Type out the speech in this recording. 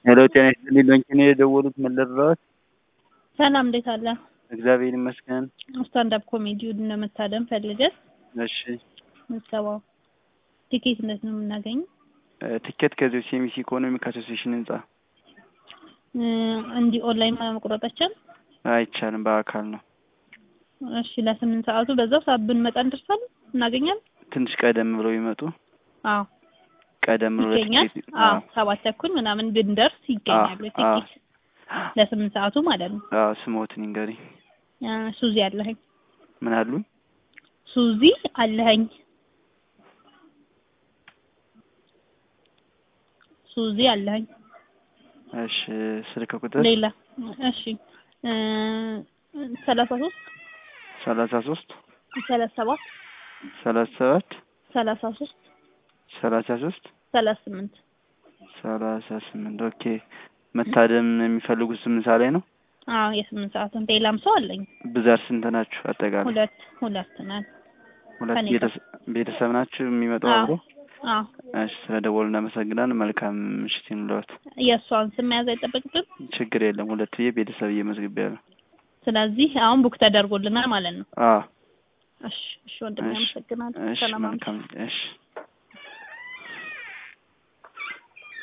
ሄሎ ጤና ይስጥልኝ። ባንክ ነው የደወሉት። ምን ልርዳዎት? ሰላም እንዴት አለ? እግዚአብሔር ይመስገን። ስታንዳፕ ኮሜዲውን ለመታደም ፈልገን እሺ ምዝገባው ቲኬት እንዴት ነው የምናገኘው? እ ትኬት ከዚህ ሲኤምሲ ኢኮኖሚክ አሶሲዬሽን ህንጻ እ እንዲህ ኦንላይን መቁረጥ አይቻልም? አይቻልም፣ በአካል ነው። እሺ ለስምንት ሰዓቱ በዛው ሰዓት ብንመጣ እንደርሳለን እናገኛለን? ትንሽ ቀደም ብለው ይመጡ። አዎ ቀደም ብለው ይገኛል። ለትኬት- አዎ አዎ ሰባት ተኩል ምናምን ብንደርስ ይገኛሉ አዎ፣ ቲኬት ለስምንት ሰዓቱ ማለት ነው። አዎ ስሞትን ይንገሪኝ። እ ሱዚ አለኸኝ ምን አሉኝ? ሱዚ አለኸኝ ሱዚ አለኸኝ እሺ ስልክ ቁጥር ሌላ እሺ እ ሰላሳ ሶስት ሰላሳ ሶስት ሰላሳ ሰባት ሰላሳ ሰባት ሰላሳ ሶስት ሰላሳ ሶስት ሰላሳ ስምንት ሰላሳ ስምንት ኦኬ። መታደም የሚፈልጉት ስምንት ሰዓት ላይ ነው። አዎ የስምንት ሰዓቱን ሌላም ሰው አለኝ ብዛት ስንት ናችሁ አጠቃላይ? ሁለት ሁለት ነን ሁለት ከእኔ ጋር። ቤተሰ- ቤተሰብ ናችሁ የሚመጣው አዎ አብሮ? አዎ እሺ ስለ ደወሉ እናመሰግናለን። መልካም ምሽት ይኑለት። የእሷን ስም መያዝ አይጠበቅብን ችግር የለም። ሁለት ብዬ ቤተሰብ እየመዝግቤያለሁ። ስለዚህ አሁን ቡክ ተደርጎልናል ማለት ነው አዎ እሺ እሺ ወንድሜ እሺ አመሰግናለሁ እሺ ሰላም አምሽ መልካም እሺ